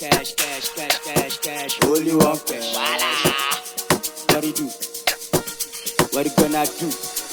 cash, cash, cash, cash, cash. Only one cash. What it do? What it gonna do?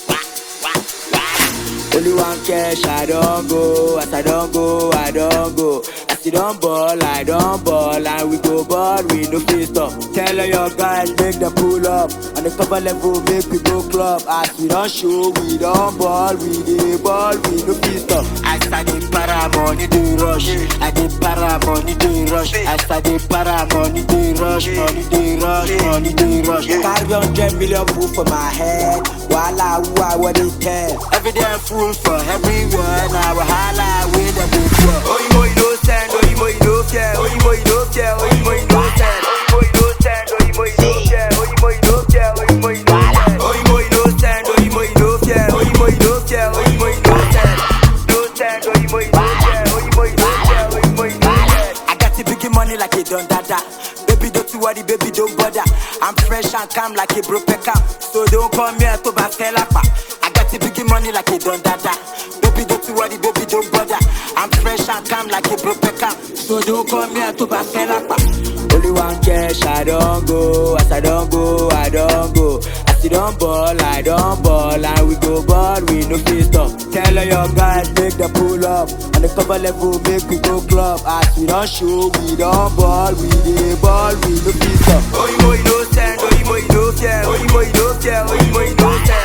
Only one cash, I don't go. As I don't go, I don't go. As you don't ball, I don't ball. And we go ball, we no face stop. Tell all your guys, make them pull up. On the cover level, make we go club. As we don't show, we don't ball. We dey ball, we no face stop. As I dey para, money dey rush. I dey para, money dey rush. As I dey para, money dey rush. Money dey rush, money dey rush. Carry hundred million proof for my head. Wahala, who I what they tell. Every day I'm full for everywhere. Now wahala, with the big Oyinbo you no send, oyinbo you no fear, oyinbo you no fear, oyinbo you no send. Oyinbo you no send, oyinbo you no fear, oyinbo you no fear, oyinbo you no send. Oyinbo you no send, oyinbo you no fear, oyinbo you no fear, oyinbo you no send. No send, oyinbo you no fear, oyinbo you no fear, oyinbo you no send. I got the big money like a don dada. Baby don't you worry, baby don't bother. I'm fresh and calm like a broke cam. So don't come here to back I got the big money like a don dada. Baby don't you worry, baby don't bother. I'm fresh and calm like a broke cam. So don't come here to back Only one cash, I don't go. As I don't go, I don't go. As you don't ball, I don't ball. And we go ball, we no face stop. Tell all your guys, make them pull up. On the cover level, make we go club. As we don't show, we don't ball. We dey ball, we no face stop. Oyinbo you no send, oyinbo you no fear, oyinbo you no fear, oyinbo you no send.